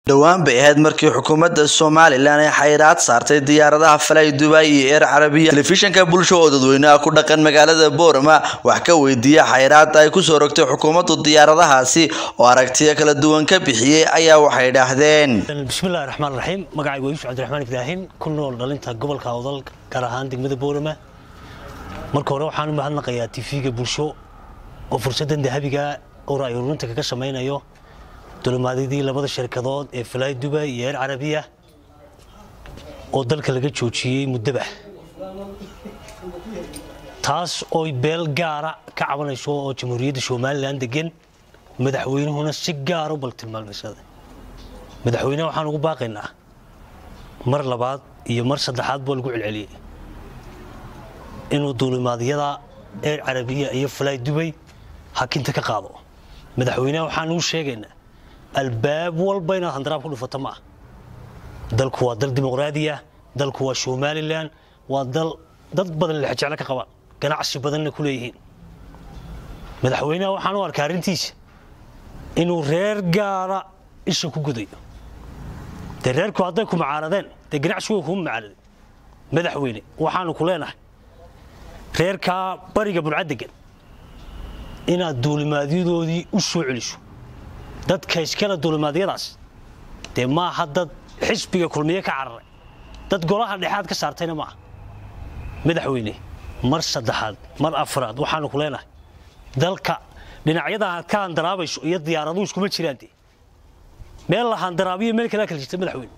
dhowaan bay ahayd markii xukuumadda somalilan ay xayiraad saartay diyaaradaha falay dubai iyo eer carabiya telefishanka bulsho oo dadweynaha ku dhaqan magaalada boorama wax ka weydiiya xayiraadda ay kusoo rogtay xukuumaddu diyaaradahaasi oo aragtiyo kala duwan ka bixiyey ayaa waxay dhaahdeen bismillahi raxmaan raxiim magacaygu waa yuusuf cabdiraxmaan ibraahin ku nool dhalinta gobolka awdal gaar ahaan degmada boorama marka hore waxaan u mahadnaqayaa tv-ga bulsho oo fursaddan dahabiga oo ra'yi ururinta kaga samaynayo dulimaadyadii labada shirkadood ee falaay dubay iyo eer carabiya oo dalka laga joojiyey muddaba taas ooy beel gaara ka cabanayso oo jamhuuriyadda somalilan degan madaxweynuhuna si gaara u baltilmaameysaday madaxweyneha waxaan ugu baaqaynaa mar labaad iyo mar saddexaad baa lagu celceliyey inuu duulimaadyada eer carabiya iyo falaay dubay hakinta ka qaado madaxweyneha waxaan ugu sheegaynaa albaab walba inaad handaraab ku dhufato ma ah dalku waa dal dimuqraadiya dalku waa somalilan waa dal dad badan lexjeclo ka qabaan ganacsi badanna ku leeyihiin madaxweynaha waxaan u arkaa arrintiisa inuu reer gaara isha ku gudayo dee reerku hadday ku macaaradeen dee ganacsigu kuma macaaraday madaxweyne waxaanu ku leenahay reerkaa bariga burcadegan inaad duulimaadyadoodii u soo celiso dadka iskale duulimaadyadaas dee maaha dad xisbiga kulmiye ka cararay dad golaha dhexaad ka saartayna maaha madaxweyne mar saddexaad mar afraad waxaanu ku leenahay dalka dhinacyada aad ka handaraabayso iyo diyaaraduhu iskuma jiraan dee meel la handaraabiyo meel kalea kala jirta madaxweyne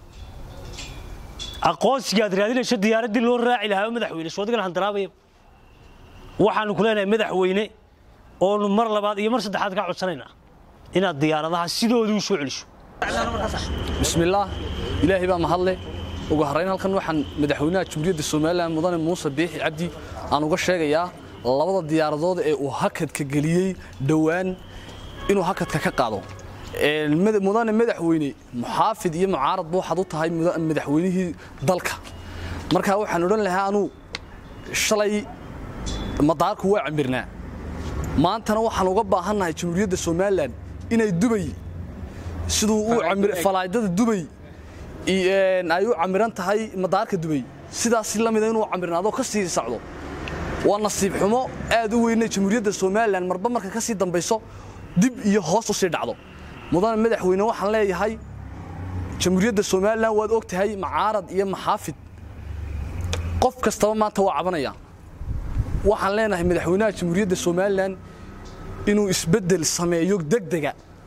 aqoonsiga aad raadinayso diyaaraddii loo raaci lahaa madaxweyne soodigan handaraabaya waxaanu ku leenahay madaxweyne oonu mar labaad iyo mar saddexaad kaa codsanaynaa inaad diyaaradaha sidoodii u soo celiso bismillaah ilaahay baa mahadle ugu horrayn halkan waxaan madaxweynaha jamhuuriyadda somalilan mudane muuse biixi cabdi aan uga sheegayaa labada diyaaradood ee uu hakadka geliyey dhowaan inuu hakadka ka qaado mudane madaxweyne muxaafid iyo mucaaradba waxaad u tahay madaxweynihii dalka markaa waxaan odhan lahaa anuu shalay madaarku waa camirnaa maantana waxaan uga baahannahay jamhuuriyadda somalilan inay dubay siduu falaaydada dubay ay u camiran tahay madaarka dubay sidaas la mida inuu camirnaado ka sii socdo waa nasiib xumo aad u weynay jamhuuriyadda somalilan marba marka ka sii dambayso dib iyo hoos u sii dhacdo mudane madaxweyne waxaan leeyahay jamhuuriyadda somalilan waad og tahay macaarad iyo maxaafid qof kastaba maanta waa cabanaya waxaan leenahay madaxweynaha jamhuuriyadda somalilan inuu isbeddel sameeyo degdega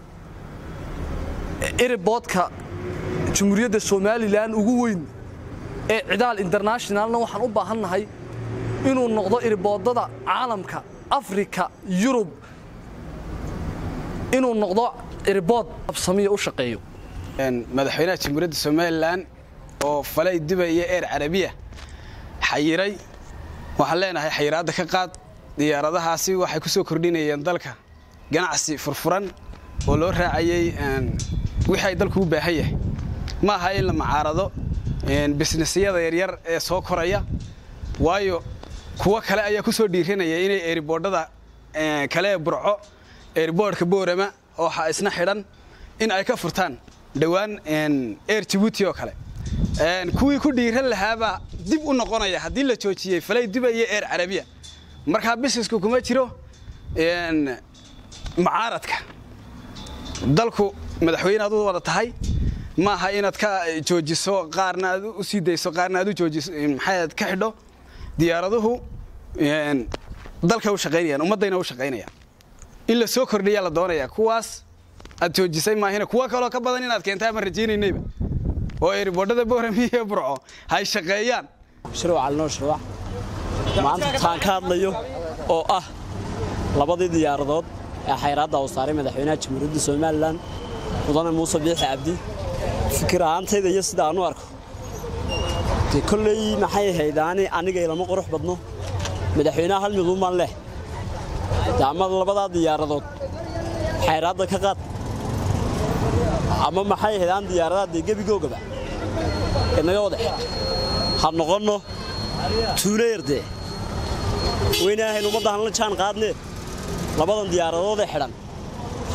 eriboodka jamhuuriyadda somalilan ugu weyn ee cidaal internationalna waxaan u baahannahay inuu noqdo eriboodada caalamka afrika yurub inuu noqdo eribood absamiya u shaqeeyo madaxweynaha jamhuuriyadda somalilan oo falay dubay iyo eer carabiya xayiray waxaan leenahay xayiraadda ka qaad diyaaradahaasi waxay ku soo kordhinayeen dalka ganacsi furfuran oo loo raacayey wixii ay dalku u baahan yahay ma aha in la macaarado bisnisyada yaryar ee soo koraya waayo kuwo kale ayaa ku soo dhiiranaya inay eeriboodhada kale ee burco eeriboodhka boorama oo isna xidhan in ay ka furtaan dhowaan eer jabuuti oo kale kuwii ku dhiiran lahaabaa dib u noqonaya haddii la joojiyey falay duba iyo eer carabiya markaa bisnesku kuma jiro macaaradka dalku madaxweyne aad u wada tahay ma aha inaad ka joojiso qaarna aad u sii dayso qaarna aad u joojiso maxaad ka xidho diyaaraduhu dalka u shaqaynayaan ummaddayna u shaqaynayaan in la soo kordhiyaa la doonayaa kuwaas aad joojisay maahina kuwa kaloo ka badan inaad keentaa ma rajaynaynayba oo eeriboodhada boorami iyo burco hay shaqeeyaan shirwac alnoo shirwac maanta taan ka hadlayo oo ah labadii diyaaradood ee xayraadda uu saaray madaxweynaha jamhuuriyadda somalilan mudane muuse biixi cabdi fikir ahaantayda iyo sida aan u arko dee kolley maxay ahayd aani aniga ilama qurux badno madaxweynaha hal mid uman leh dee ama labadaa diyaaradood xayraadda ka qaad ama maxay ahayd aan diyaaradaha dee gebigoogaba inaga wadax ha noqonno tuulayardee weynaahayn ummadda hanla jaan qaadneed labadan diyaaradoodee xidhan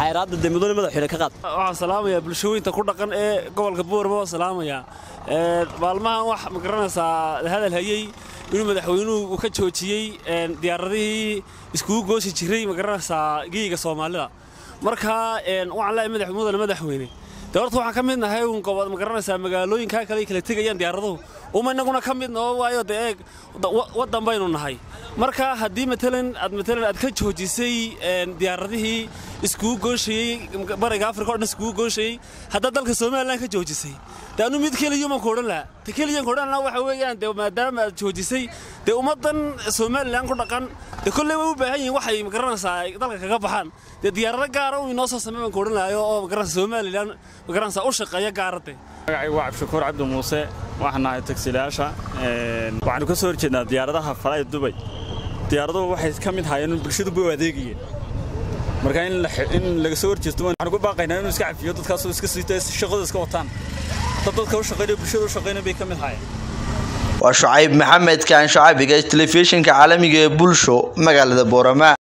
xayraadda dee mudane madaxweyne ka qaad waxaan salaamayaa bulshooyinta ku dhaqan ee gobolka boorama waan salaamayaa maalmahan wax ma garanaysaa hadal hayey inuu madaxweynuhu ka joojiyey diyaaradihii iskugu goosi jiray ma garanaysaa geyiga soomaalida marka waxaan leeyahay mudane madaxweyne dee horta waxaan ka mid nahay un gobol ma garanaysaa magaalooyinkaa kale ay kala tegayaan diyaaraduhu uma innaguna ka mid noo waayo dee eeg waddan baynu nahay marka haddii matalan aad matalan aad ka joojisay diyaaradihii iskugu gooshayey bariga afrika o dhan iskugu gooshayey haddaad dalka somalilan ka joojisay dee anu mid keliyuman ku odhan lahaa te keliyan ku odhan lahaa waxa weeyaan dee maadaama aad joojisay dee ummaddan somalilan ku dhaqan dee kolley way u baahan yihiin waxay magaranaysaa dalka kaga baxaan dee diyaarado gaara uu inoo soo samey baan ku odhan lahayo oo magaranaysa somalilan magaranaysaa u shaqeeya gaarade magacaygu waa cabdishakuur cabdi muuse waxaan nahay tagsiilayaasha waxaanu ka soo horjeednaa diyaaradaha falay dubay diyaaraduhu waxay ka mid haayeen bulshadu bay u adeegayeen marka in laga soo horjeesto waxaan ku baaqaynaa inuu iska cafiyo dadkaasoo iska siito shaqada iska wataan dad dadka u shaqeynaya bulshada u shaqeynaya bay ka mid haayeen waa shucayb maxamed kaan shucabiga telefishinka caalamiga ee bulsho magaalada boorama